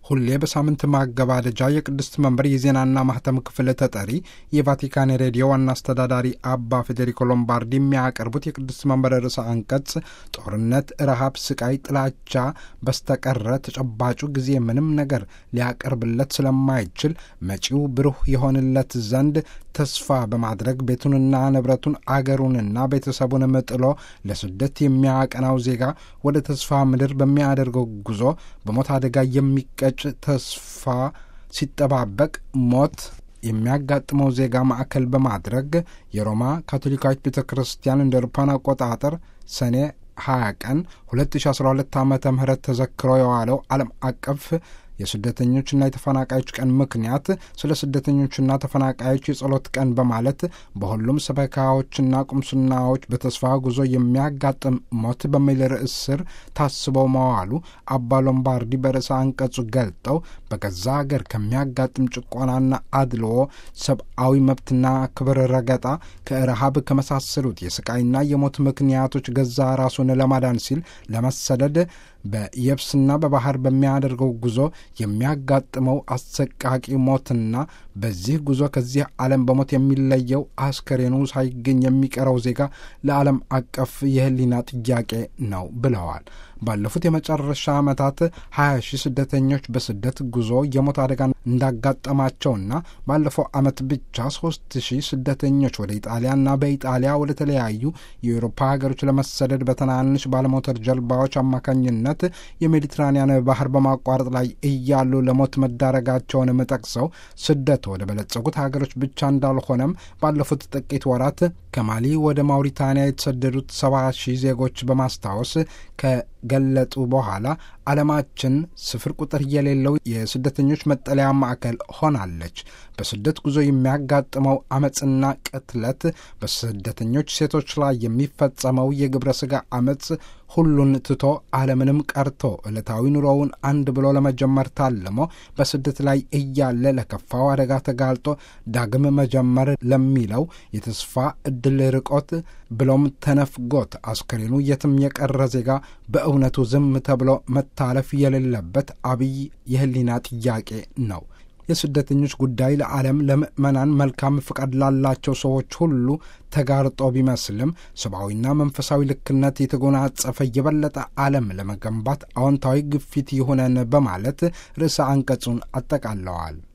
ሁሌ በሳምንት ማገባደጃ የቅድስት መንበር የዜናና ማህተም ክፍል ተጠሪ የቫቲካን ሬዲዮ ዋና አስተዳዳሪ አባ ፌዴሪኮ ሎምባርዲ የሚያቀርቡት የቅድስት መንበር ርዕሰ አንቀጽ ጦርነት፣ ረሃብ፣ ስቃይ፣ ጥላቻ በስተቀረ ተጨባጩ ጊዜ ምንም ነገር ሊያቀርብለት ስለማይችል መጪው ብሩህ የሆንለት ዘንድ ተስፋ በማድረግ ቤቱንና ንብረቱን አገሩንና ቤተሰቡንም ጥሎ ለስደት የሚያቀናው ዜጋ ወደ ተስፋ ምድር በሚያደርገው ጉዞ በሞት አደጋ የሚቀጭ ተስፋ ሲጠባበቅ ሞት የሚያጋጥመው ዜጋ ማዕከል በማድረግ የሮማ ካቶሊካዊት ቤተ ክርስቲያን እንደ አውሮፓውያን አቆጣጠር ሰኔ 20 ቀን 2012 ዓ ም ተዘክሮ የዋለው ዓለም አቀፍ የስደተኞችና የተፈናቃዮች ቀን ምክንያት ስለ ስደተኞችና ተፈናቃዮች የጸሎት ቀን በማለት በሁሉም ሰበካዎችና ቁምስናዎች በተስፋ ጉዞ የሚያጋጥም ሞት በሚል ርዕስ ስር ታስበው መዋሉ አባ ሎምባርዲ በርዕሰ አንቀጹ ገልጠው በገዛ አገር ከሚያጋጥም ጭቆናና አድልዎ፣ ሰብአዊ መብትና ክብር ረገጣ፣ ከረሃብ ከመሳሰሉት የስቃይና የሞት ምክንያቶች ገዛ ራሱን ለማዳን ሲል ለመሰደድ በየብስና በባህር በሚያደርገው ጉዞ የሚያጋጥመው አሰቃቂ ሞትና በዚህ ጉዞ ከዚህ ዓለም በሞት የሚለየው አስከሬኑ ሳይገኝ የሚቀረው ዜጋ ለዓለም አቀፍ የሕሊና ጥያቄ ነው ብለዋል። ባለፉት የመጨረሻ ዓመታት 20 ሺህ ስደተኞች በስደት ጉዞ የሞት አደጋ እንዳጋጠማቸውና ባለፈው ዓመት ብቻ 3 ሺህ ስደተኞች ወደ ኢጣሊያና በኢጣሊያ ወደ ተለያዩ የአውሮፓ ሀገሮች ለመሰደድ በትናንሽ ባለሞተር ጀልባዎች አማካኝነት የሜዲትራኒያን ባህር በማቋረጥ ላይ እያሉ ለሞት መዳረጋቸውንም ጠቅሰው ስደት ወደ በለጸጉት ሀገሮች ብቻ እንዳልሆነም ባለፉት ጥቂት ወራት ከማሊ ወደ ማውሪታንያ የተሰደዱት ሰባ ሺህ ዜጎች በማስታወስ ከገለጡ በኋላ ዓለማችን ስፍር ቁጥር የሌለው የስደተኞች መጠለያ ማዕከል ሆናለች። በስደት ጉዞ የሚያጋጥመው አመፅና ቅትለት፣ በስደተኞች ሴቶች ላይ የሚፈጸመው የግብረ ሥጋ አመፅ ሁሉን ትቶ ዓለምንም ቀርቶ ዕለታዊ ኑሮውን አንድ ብሎ ለመጀመር ታልሞ በስደት ላይ እያለ ለከፋው አደጋ ተጋልጦ ዳግም መጀመር ለሚለው የተስፋ ዕድል ርቆት ብሎም ተነፍጎት አስከሬኑ የትም የቀረ ዜጋ በእውነቱ ዝም ተብሎ መታለፍ የሌለበት አብይ የሕሊና ጥያቄ ነው። የስደተኞች ጉዳይ ለዓለም ለምዕመናን መልካም ፍቃድ ላላቸው ሰዎች ሁሉ ተጋርጦ ቢመስልም ሰብአዊና መንፈሳዊ ልክነት የተጎናጸፈ የበለጠ ዓለም ለመገንባት አዎንታዊ ግፊት ይሁነን በማለት ርዕሰ አንቀጹን አጠቃለዋል።